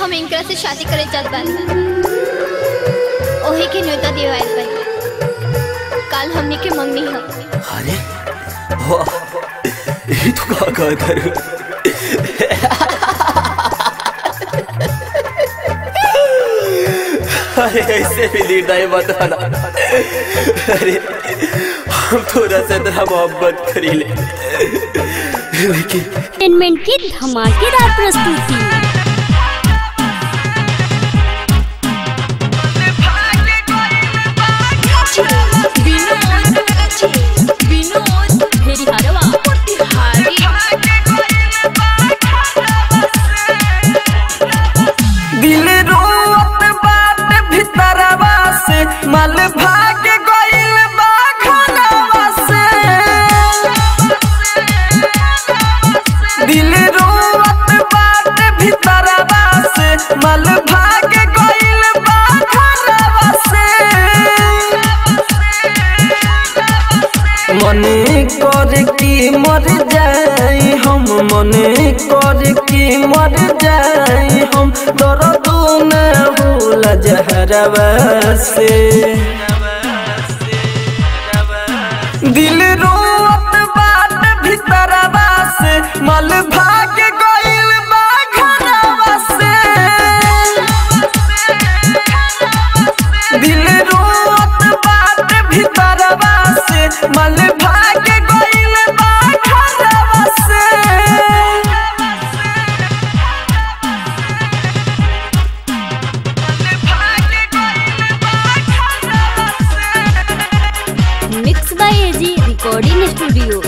हम इनकरा से शादी करे चाहत बानी ओही के न्योता दिवाइल बानी काल हमने के मंगनी है अरे वाह ये तो का का करूं अरे ऐसे भी निर्णय मत आना अरे हम थोड़ा सा तेरा मोहब्बत करी ले लेकिन एंटरटेनमेंट की धमाकेदार प्रस्तुति दिल रोवत बात भीतरवा से मल भाग गइल बा खनवा से दिल रोवत बात भीतरवा से मल भाग गइल बा खनवा से मने कर की मर जाई हम मने कर की मर जाई हम दर्द न भूल जहरवा से दिल रोवत बात भीतरवा से मल भाग गइल बा घरवा से दिल रोवत बात भीतरवा से मल भाग गइल बा घरवा से mix by AG recording studio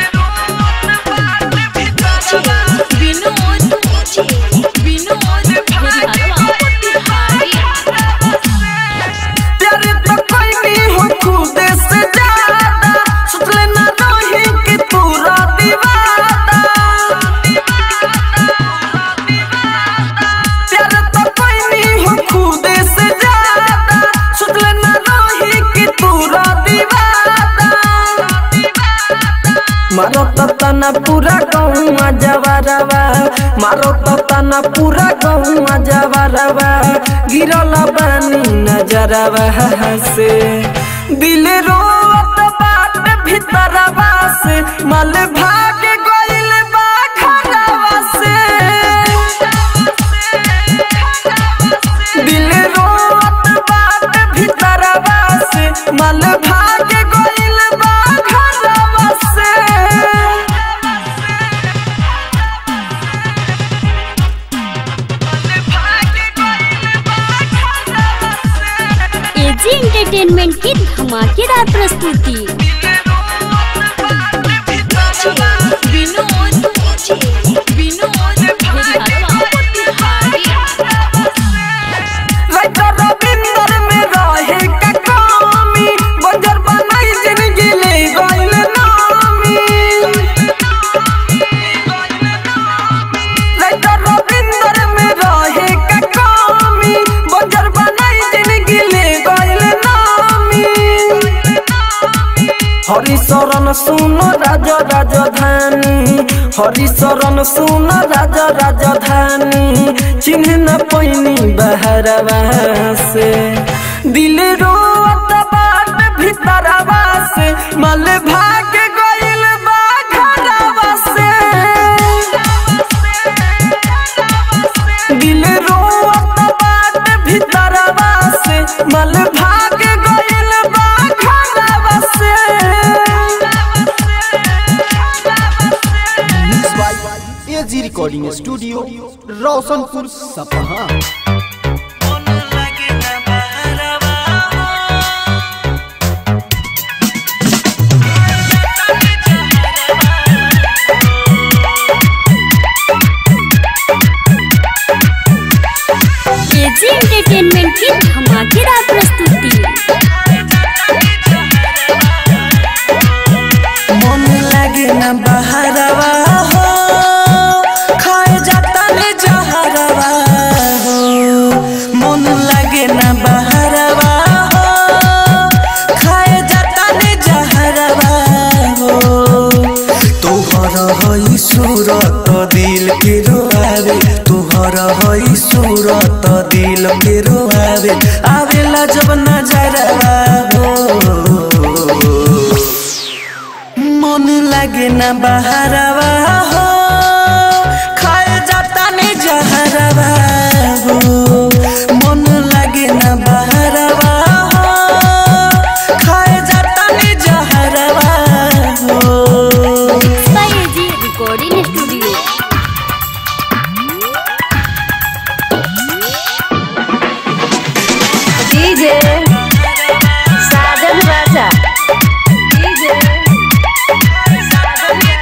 प्यार तो कोई नहीं हो खुद से ज्यादा सोच लेना रही कि तू दीवाना प्यार तो कोई नहीं हो खुद से ज्यादा सोच लेना रही कि तू दीवाना मारो तो तना पूरा गौवा जवारवा मारो तो तना पूरा गौवा जवारवा गिरल बानी नजरवा से दिल रोवत बात भीतरवा से मल भाग गइल बा घरवा से दिल रोवत बात भीतरवा से मल भाग गइल बा घरवा से एजी एंटरटेनमेंट की धमाकेदार प्रस्तुति राइटर रविंदर में रहे का कमी बंजर बनाई जिंदगी ले गइल नामी राइटर रविंदर में रहे का कमी बंजर बनाई जिंदगी ले गइल नामी हरिशरण सुन राज राजधानी हरिशरण सुन राज राजधानी चिन्ह न पैनी बहरवा से दिल रोत बाट भीतरवा से मल भाग गइल बा घरवा से दिल रोत बाट भीतरवा से मल भाग गइल बा घरवा से mix by AG recording studio Roshanpur Sapaha AG entertainment की धमाकेदार प्रस्तुति मन लागे ना बहरवा हो खाए जाता ने जहरवा हो मन लागे ना बहरवा हो खाए जाता ने जहरवा हो तोहर हई सूरत दिल के रोआवे तोहर कर हई सूरत दिल के रोआवे आवेला जब नजरवा हो मन लागे ना बहरवा हो खाए जाता ने जहरवा हो मन लागे ना बहरवा हो खाए जाता ने जहरवा हो जी recording studio DJ Sajan Raja DJ Sajan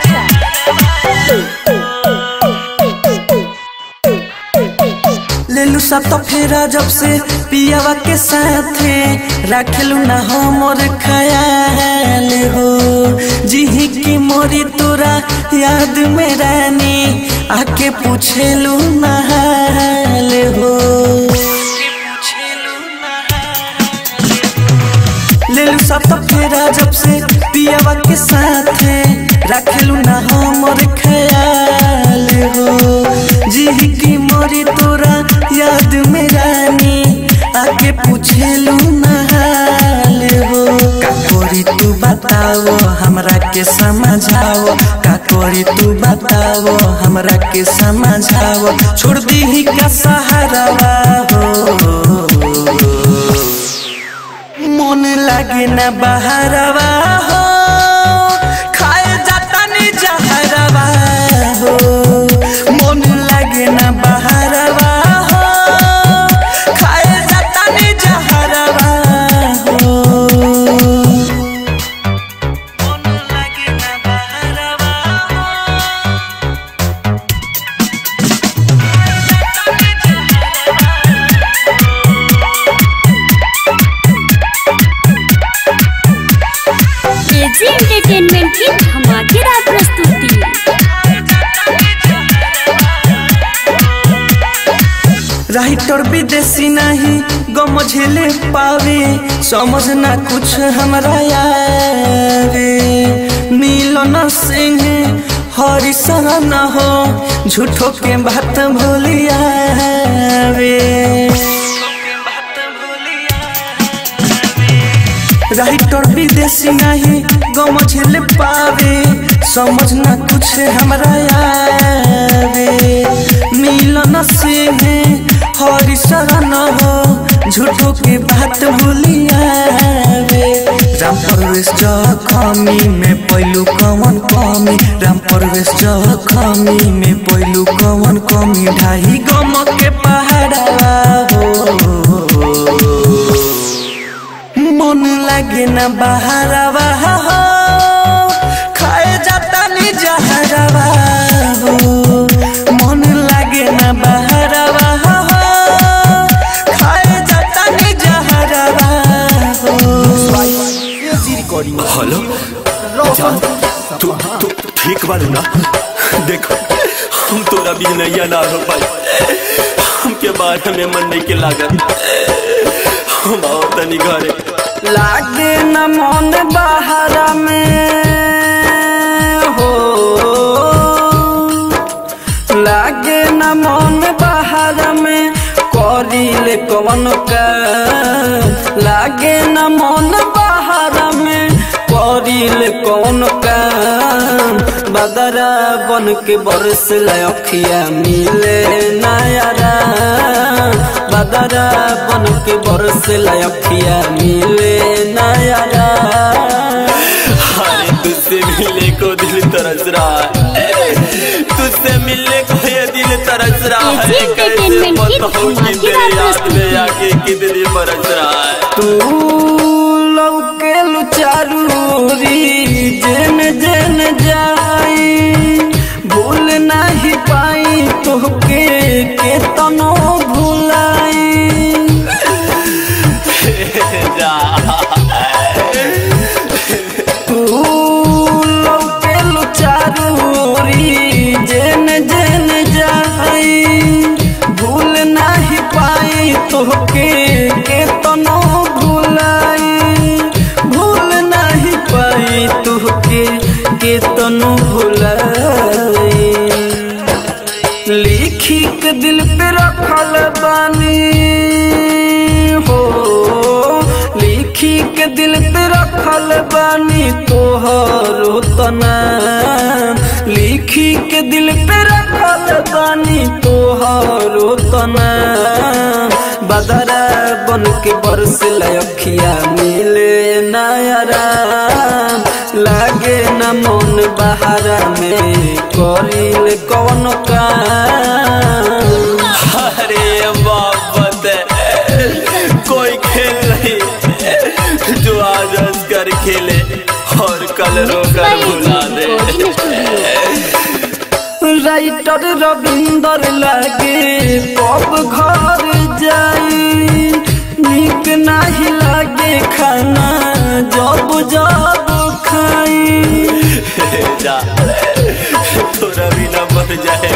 लेलू सा तो फेरा जब से पियावा के साथे रखलू ना हमर ख्याल हो जिही की मोरी तोरा याद में रानी आके पूछेलू ना हाल हो लेलू सा तो फेरा जब से पियावा के साथे रखलू ना हमर ख्याल हो जिही की मोरी तोरा याद में रानी आगे पूछेलू ना हाल हो का करी तू बताओ हमरा के समझाओ का करी तू बताओ हमरा के समझाओ छोड़ दी का सहारा हो मन लागे ना बहरवा हो खाए जाता नी जहरवा हो मन लागे ना बहरवा हो खाए जाता नी जहरवा हो मन लागे ना बहरवा हो एजी एंटरटेनमेंट की धमाकेदार प्रस्तुति राइटर विदेशी नहीं गम झेले पावे समझ ना कुछ हमरा आवे मिलन सिंह हरि शरण हो झूठो के बात भूलियावे राइटर विदेशी नहीं गम झेल पावे समझ ना कुछ हमरा आवे मिलन से हरि शरण हो झूठो के बात भूलियावे राम परवेश जखमी में पहलू कवन कमी राम परवेश जखमी में पहलू कवन कमी ढाई गम के पहाड़ा हो मन लागे ना बहरवा हो खाए जाता नी जहरवा हो मन लागे ना बहरवा हो खाए जाता नी जहरवा हो एजी रिकॉर्डिंग हेलो जान तू तू ठीक बारू ना देखो हम तोरा भी नैया ना हो पाई हमके बारे में मन नहीं के लागत हम आओ तनी घरे लागे न मन बहरा में हो लागे न मन बहरा में करिले कवन का लागे न मन बहरा में करिले कवन का बदरा बन के बरस लखिया मिले नयारा बदरा बन के बरस लखिया मिले नयारा अरे तुझसे मिलने को दिल तरस रहा है तुझसे मिलने को ये दिल तरस रहा है एजी कैसे एंटरटेनमेंट की बताऊं कि धमाकेदार तेरे याद में प्रस्तुति। आके कितनी बरस रहा है तू लौके चारूरी जेन जेन जाई भूल नहीं पाई तोहके के तनो भुलाई जा तू लौके चारूरी जेन जेन जाई भूल नहीं पाई तोहके के तनो भुलाई भूल नहीं पाई तोहके के तनो भुलाई लिखी के दिल पे रखल बानी हो लिखी के दिल पे रखल बानी तोहरो तना लिखी के दिल पे रखल बानी तोहरो तना बदरा बन के बरस लखिया मिले नयरा लागे न मन बहारा में करिल कौन काम अरे मोहब्बत कोई खेल नहीं जो आज हंस कर खेले और कल रो कर भुला दे राइटर रविंदर लागे कब घर जाई निक नहीं लागे खाना जब जब खाई जा थोड़ा भी ना मर जाए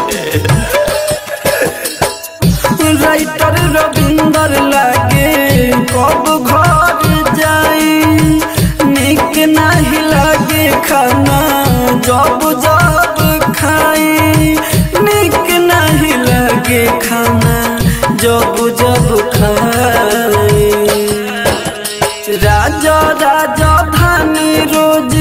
राइटर रविंदर लागे कब घर जाई निक नहीं लागे खाना जब जब खाई निक नहीं लागे खाना जब जब खाई राजा राजा धानी रोज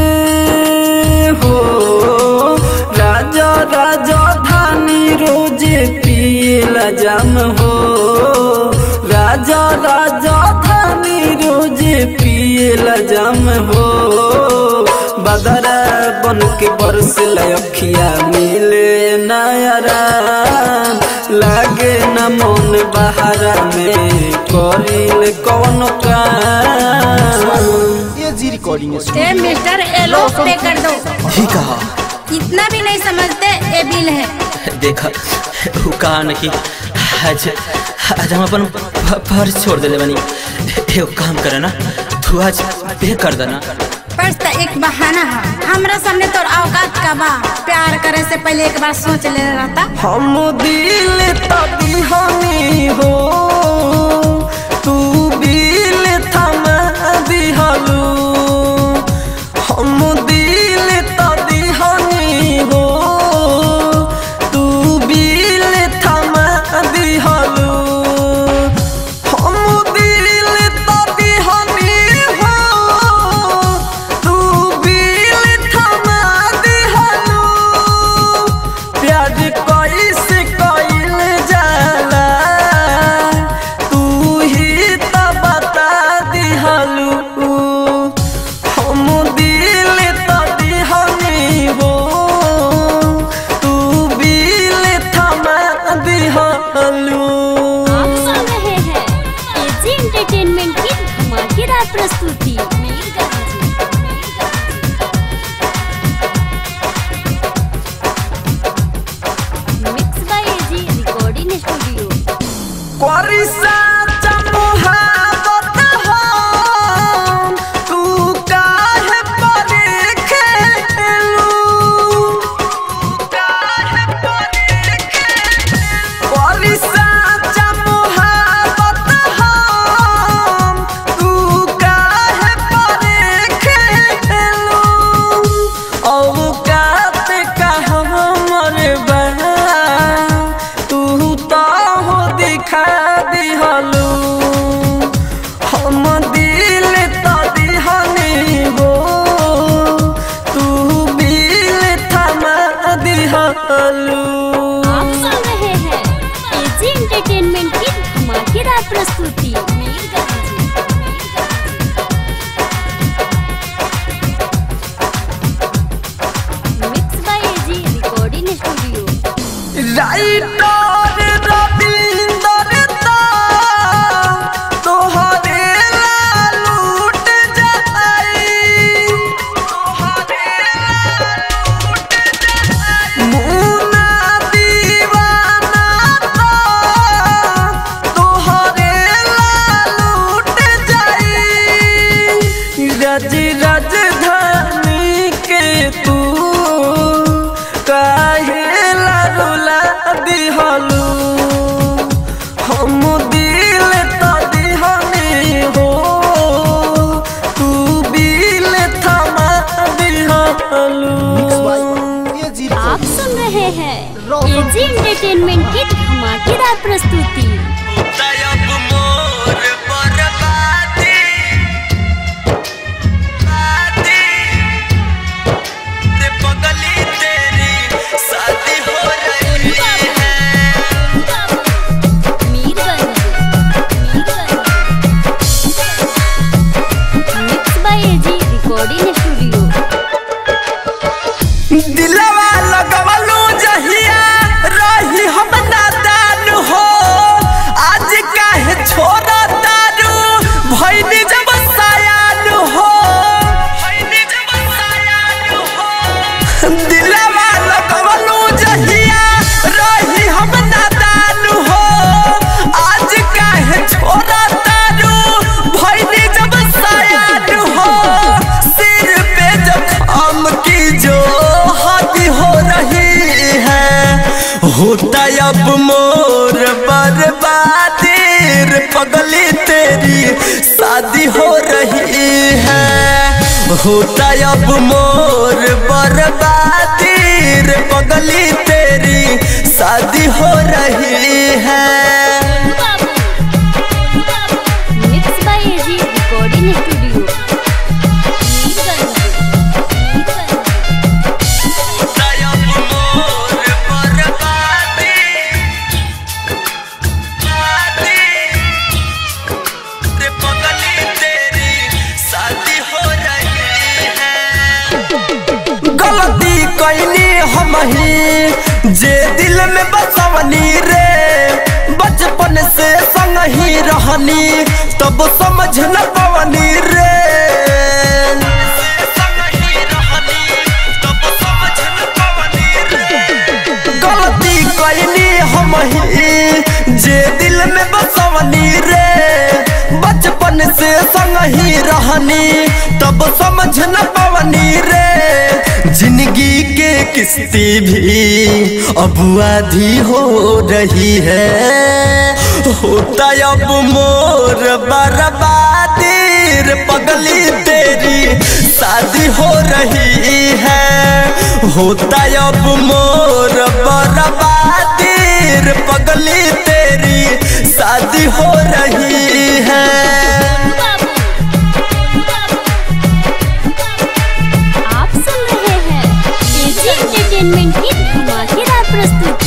हो राजा राजा धानी रोज पियला जाम हो राजा राजा धानी रोज पियला जाम हो बदरा बन के बरस लखिया मिले नयरा लागे न मन बहारा में करिल कौन काम एजी रिकॉर्डिंग ए स्टूडियो मिस्टर एलो पे कर दो ही कहा इतना भी नहीं समझते ये बिल है देखा वो कहा न कि आज आज हम अपन फ- फर्ज छोड़ देले बनी एगो काम करे ना तू आज पे कर देना पर्स तो एक बहाना है हमरा सामने तो औकात का बा प्यार करे से पहले एक बार सोच ले रहता हम दिल तभी हमी हो तू बिल थमा दिहलू हम दिल तभी हमी हो तू बिल थमा दिहलू हम दिल तभी हमी हो तू बिल थमा दिहलू प्यार कैसे कइल जाला तू ही त बता दिहलू हम दिल त दिहनी हो तू बिल थमा दिहलू आप सुन रहे हैं एजी एंटरटेनमेंट की धमाकेदार प्रस्तुति mix by AG recording studio करिसा चमुहावत हम, तू काहे परे खेलू? करिसा चमुहावत हम, तू काहे परे खेलू? औकात का हमर बा तू तो हो दिखा दिहलू हम दिल तो दिहनी हो तू बिल थमा दिहलू आप सुन रहे हैं एजी एंटरटेनमेंट की धमाकेदार प्रस्तुति mix by AG recording studio writer Ravinder दा तोहरे ला लूट जाई मुन्ना दीवाना दा तोहरे ला लूट जाई रज राजधानी के तू काहे ला रुला दिहलू हम दिल तो दिहनी हो तू बिल थमा दिहलू एजी आप सुन रहे हैं एजी एंटरटेनमेंट की धमाकेदार बर्बादी रे पगली तेरी शादी हो रही है होता अब मोर बर्बादी रे पगली तेरी शादी हो रही है mix by AG recording studio गलती कैनी हम ही जे दिल में बसवनी रे बचपन से संग ही रहनी तब समझ न पवनी रे गलती कैनी हम ही जे दिल में बसवनी रे बचपन से संग ही रहनी तब समझ न पवनी रे जिंदगी के किस्ती भी अब आधी हो रही है होता अब मोर बर्बादी रे पगली तेरी शादी हो रही है होता अब मोर बर्बादी रे पगली तेरी शादी हो रही है आप सुन रहे हैं एजी एंटरटेनमेंट की धमाकेदार प्रस्तुति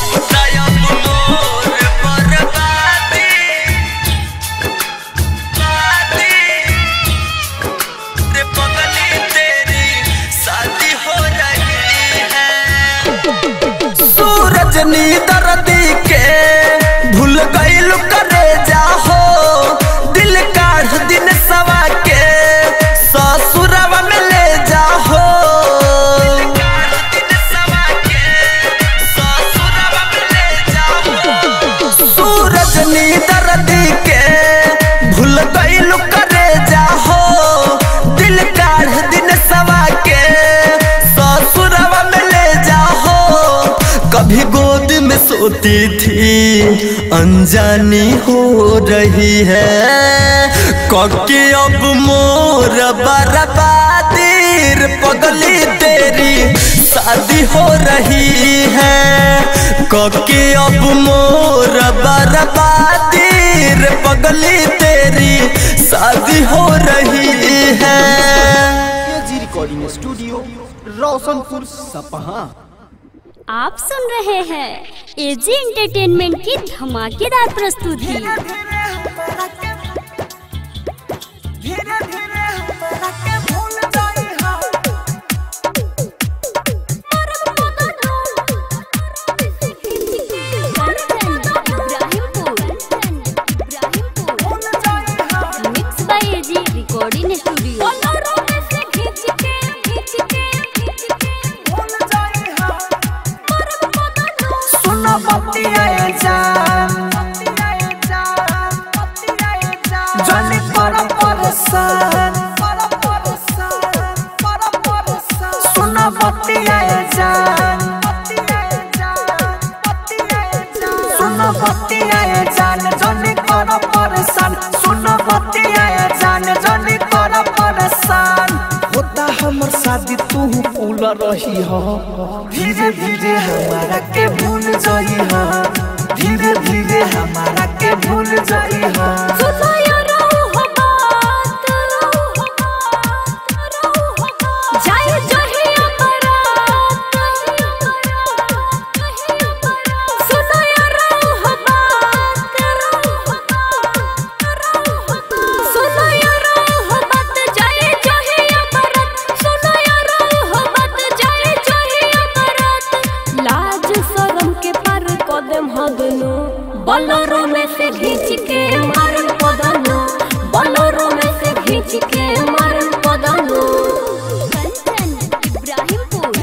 सूरज नी दर्दी के भूल गईल करे जाहो दिल काढ़ दिन सवा के ससुरवा में ले जाहो सूरज नी दर्दी के भूल गईल करे जाहो दिल काढ़ दिन सवा के ससुरवा में ले जाहो कभी गोद में सोती थी अनजानी हो रही है कके अब मोर बर्बादी रे पगली तेरी शादी हो रही है कके अब मोर बर्बादी रे पगली तेरी शादी हो रही है एजी रिकॉर्डिंग स्टूडियो रोशनपुर सपहा आप सुन रहे हैं एजी एंटरटेनमेंट की धमाकेदार प्रस्तुति mix by AG recording studio सुनो बतिया जान जनी पर परसान सुनो बतिया जान सुनो बतिया जान जनी पर परसान सुनो बतिया जान जनी पर परसान होता हमर शादी तू भूल रही हो धीरे धीरे हमारा के भूल जाई हो धीरे धीरे हमारा के भूल जाई हो लाज शरम के पार कदम हदनो बलोरो में से खींच के मारन पदनो बलोरो में से खींच के मारन पदनो Ibrahimpur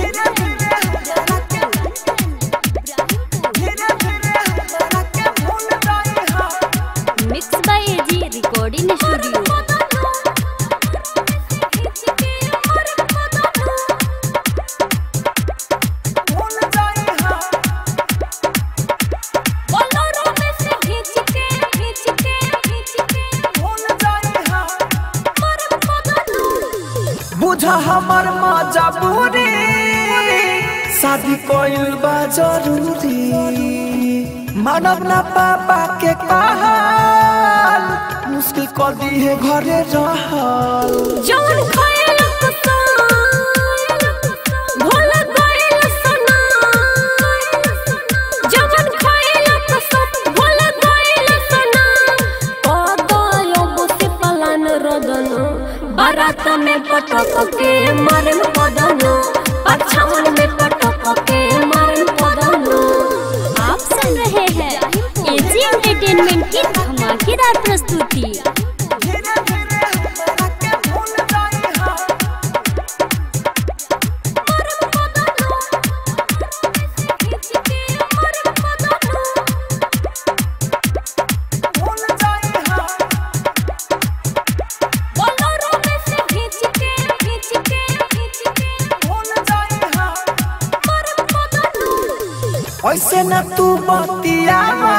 mix by AG recording studio भूल जाई हो हा हमर मजबूरी शादी कोइल बा जरूरी मानव ना पापा के कहल मुश्किल कर दी है घरे रहल जवन खायल कुसान भोला गइल सना जवन खायल कुसान भोला गइल सना कदयो बुसी पलान रदन बारात में पटक के मारन पदन पछावन में पटक के मारन पदन आप सुन रहे हैं एजी एंटरटेनमेंट की धमाकेदार प्रस्तुति बोलोरो में से खींच के खींच के खींच के मारन पदन ऐसे न तू बतियावा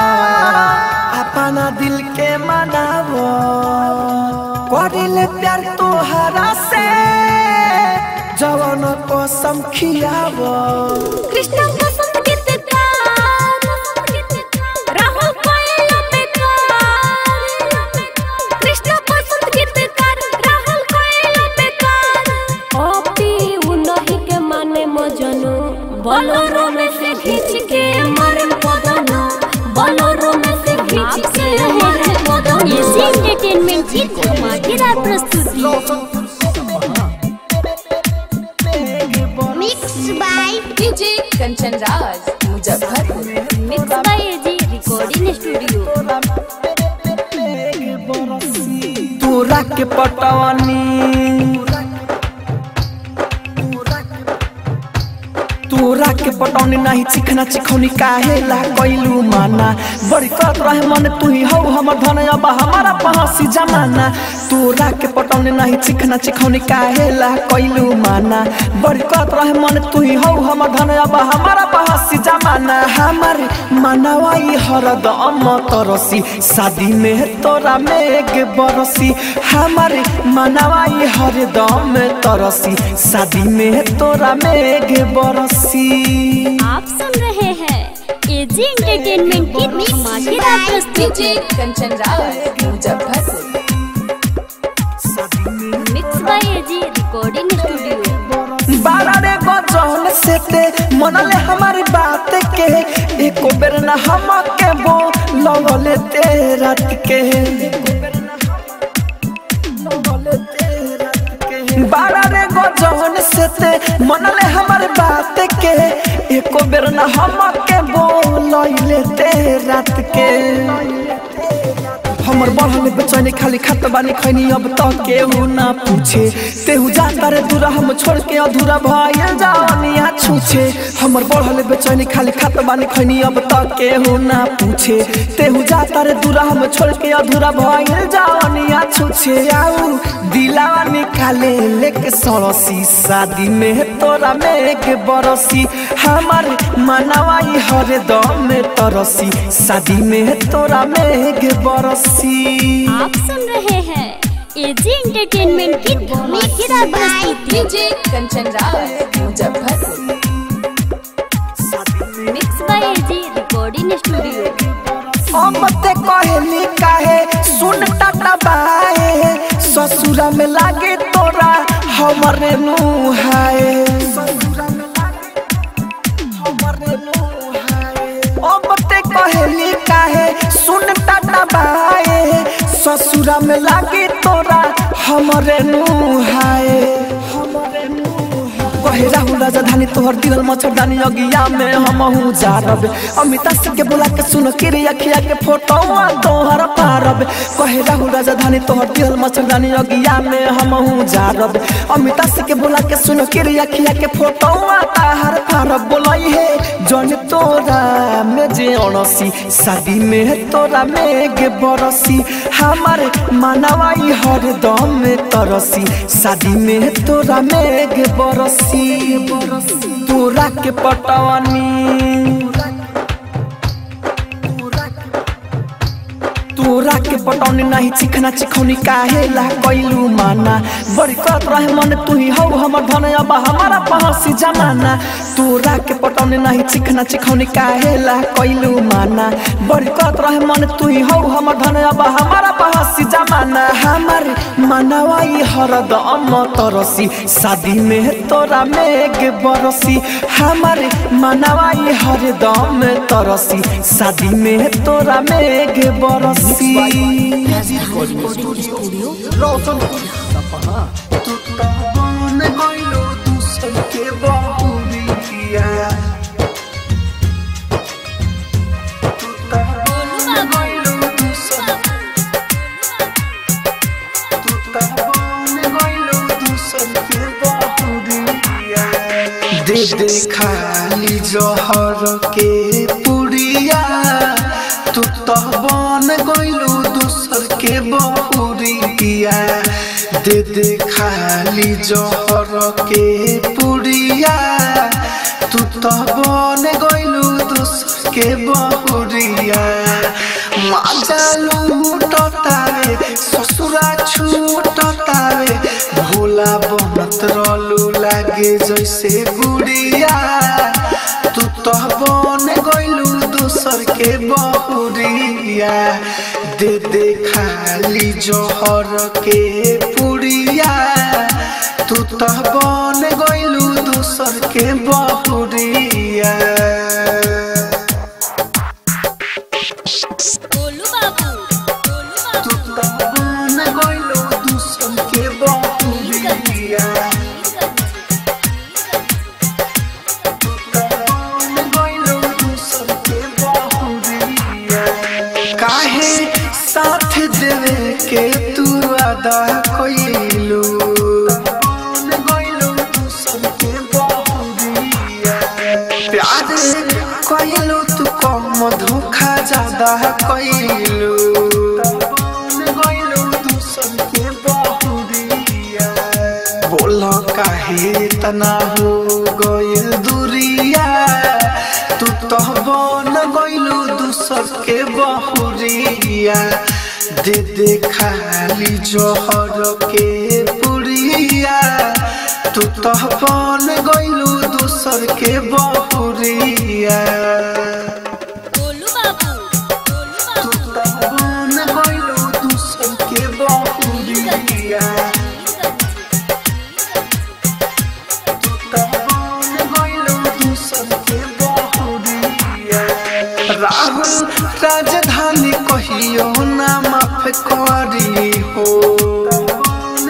अपना दिल के मनावो करिले प्यार तोहरा से जवन को समखियावो कृष्ण बसंत गीतकार राहुल कोयल बेकार कृष्ण बसंत गीतकार राहुल कोयल बेकार ओपी उनही के माने मजनू बोलोरो में से खींच के मारन पदनो बोलोरो में से खींच के मारन एजी पदनो एंटरटेनमेंट की धमाकेदार प्रस्तुति mix by DJ Kanchan Raj Muzaffarpur mix by AG recording studio तोरा के पटवानी तोरा के पटौनी नहीं चिखना चिखौनी काहे ला कैलू माना बड़ी करत रहे मन तू ही हौ हमर धन अब हमारा पहसी जमाना तोरा के पटौनी नहीं चिखना चिखौनी काहे ला कैलू माना बड़ी करत रहे मन तू ही हौ हमर धन अब हमारा पहसी जमाना हमारे मनवाई हरदम तरसी शादी में तोरा मेघ बरसी हमारे मनवाई हरदम तरसी शादी में तोरा मेघ बरसी आप सुन रहे हैं एजी एंटरटेनमेंट की धमाकेदार प्रस्तुति DJ Kanchan Raj Muzaffarpur mix by AG recording studio बारह रे गजल से ते मनले हमारी बात के एको बेर न हम के बो लगले ते रात के बारह रे गजल से ते मनले हमारी बात के एको बेर न हम के बो लइले ते रात के हमर बढ़ल बेचैनी खाली खत बानी खैनी अब तो केहू ना पूछे तेहू जाता रे दूरा हम छोड़ के अधूरा भइल जानिया छूछे हमर बढ़ल बेचैनी खाली खत बानी खैनी अब तो केहू ना पूछे तेहू जाता रे दूरा हम छोड़ के अधूरा भइल जानिया छूछे आऊ दिलावा निकाले लेके सड़सी शादी में तोरा मेघ बरसी हमार मनवाई हर दम में तरसी शादी में तोरा मेघ बरसी आप सुन रहे हैं एजी एंटरटेनमेंट की धमाकेदार प्रस्तुति DJ Kanchan Raj Muzaffarpur mix by AG recording studio अब ते कहली काहे सुन टाटा बाए ससुरा में लागे तोरा हमरे नुहाए अब ते कहली काहे सुन टाटा बाए ससुरा में लागे तोरा हमरे नुहाए कहे राहुल राजधानी तोहर दिल मच्छरदानी अगिया में हम हूँ जारब अमिता सिंह के बुला के सुन के रे अखिया के फोटो तोहर पारब कहे राहुल राजधानी तोहर दिल मच्छरदानी अगिया में हम हूँ जारब अमिता सिंह के बुला के सुन के रे अखिया के फोटो ताहर पारब बोलई है जन तोरा में जे अणसी शादी में तोरा मेघ बरसी हमारे मनवाई हर दम में तरसी शादी में तोरा मेघ बरसी तोरा के पटवानी तोरा के के पटौनी नहीं चिखना चिखौनी काहे ला कैलू माना बड़ी करत रहे मन तू ही हौ हमर धन अब हमारा पहसी जमाना तोरा के पटौनी नहीं चिखना चिखौनी काहे ला कैलू माना बड़ी करत रहे मन तू ही हौ हमर धन अब हमारा पहसी जमाना हमार मनवाई हरदम तरसी शादी में तोरा मेघ बरसी हमारे मनवाई हरदम तरसी शादी में तोरा मेघ बरसी रोशनपुर सपहा तू तो बन गइलो दूसर के बहुरिया तू तो बन गइलो दूसर तू तो बन गइलो दूसर के बहुरिया दे दे खाली जहर के पुड़िया तू तो बन गइलो दूसर के बहुरिया दे दे खाली जहर के पुड़िया तू तो बन गइलो दूसर के बहुरिया माजा लूटतावे ससुरा छूटतावे भोला बनत रहलू लागे जैसे गुड़िया तू तो बन गइलू दूसर के बहुरिया दे दे खाली जोहर के पुड़िया तू तो बन गइलू दूसर के बहुरिया गोलू बाबू गोलू तू तो बन गइलू दूसर के बहुरिया काहे साथ देवे के तू अदा कोइलू प्यार कोइलू तू कम धोखा ज्यादा कोइलू बोल काहे तना हो गइल दूरिया तू तो बन गइलू दूसर के बहुरिया दे दे खाली जोहर के पुड़िया तू तो बन गइलू दूसर के बहुरिया गोलू बाबू गोलू तू तो बन गइलू दूसर के बहुरिया राहुल राजधानी कहियो ना माफ करी हो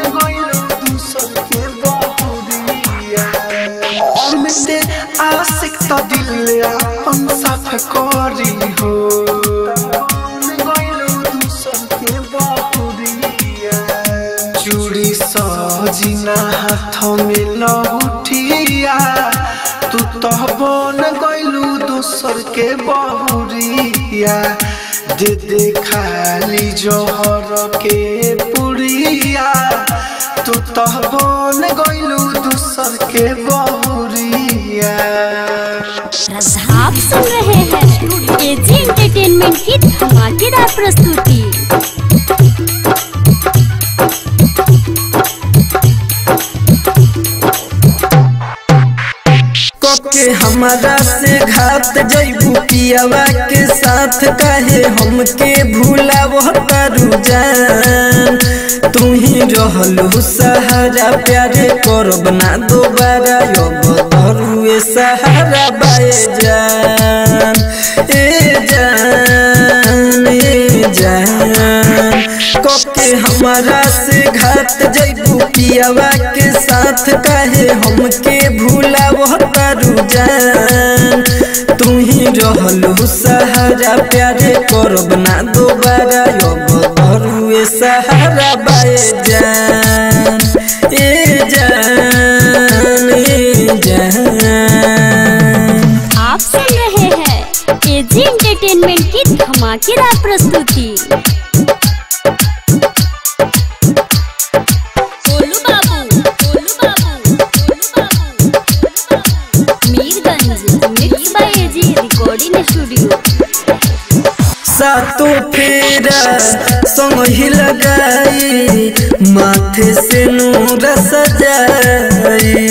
अमित आशिक तो दिल अपन साफ करी हो चूड़ी सजिना हाथ में लहुटिया तू तो बन गइलू दोसर के बहुरिया दे दे खाली जोहर के पुड़िया तू तो बन गइलू दोसर के बहुरिया आप सुन रहे हैं एजी एंटरटेनमेंट की धमाकेदार प्रस्तुति के हमारा से घात जैबू पियावा के साथ कहे हमके भूला वो करू जान तू ही रहलू सहारा प्यारे करब ना दोबारा अब धरुए सहारा बाए जान ए जान ए जान कके हमारा से घात जैबू पियावा के साथ कहे हमके भूला वो करू जान तू ही रहलू सहारा प्यारे करब ना दोबारा अब धरुए सहारा बाए जान ए जान ए जान आप सुन रहे हैं एजी एंटरटेनमेंट की धमाकेदार प्रस्तुति गोलू बाबू गोलू बाबू गोलू बाबू Mirganj mix by AG recording studio सातो फेरा संग ही लगाई माथे से नूर सजाई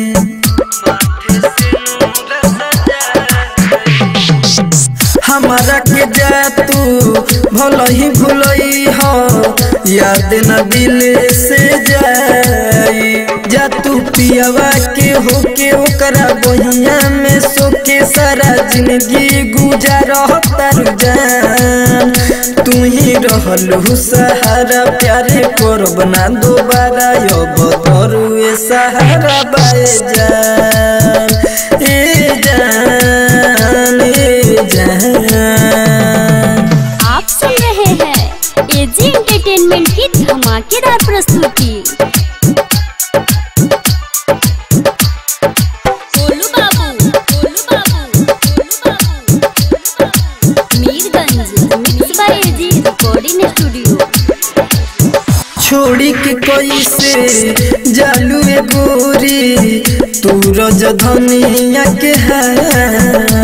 हमारा के जा तू भल ही भूलई हो याद न दिल से जाई जा तू पियावा के होके ओकरा बहिया में सोके सारा जिंदगी गुजार तार जान तू ही रहलू सहारा प्यारे करब ना दोबारा अब तरुए सहारा बाए जान ए जान ए जान आप सुन रहे हैं एजी एंटरटेनमेंट की धमाकेदार प्रस्तुति गोलू बाबू गोलू बाबू गोलू बाबू Mirganj mix by AG recording studio छोड़ी के कैसे जालू ए गोरी तू रज धनिया के है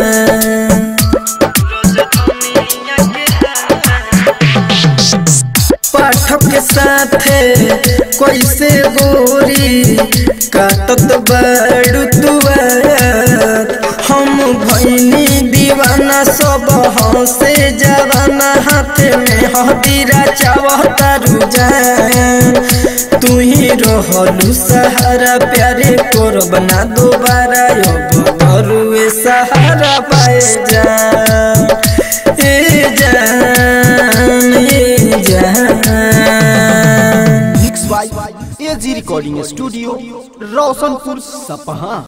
पाठक के साथे कैसे गोरी काटत बड़ू तुआर हम भैनी दीवाना सब हंसे जवाना हाथ में हदीरा चावता रुझान तू ही रहलू सहारा प्यारे करब ना दोबारा अब करुए सहारा पाए जान ए जान ए जान mix by AG recording studio Roshanpur सपहा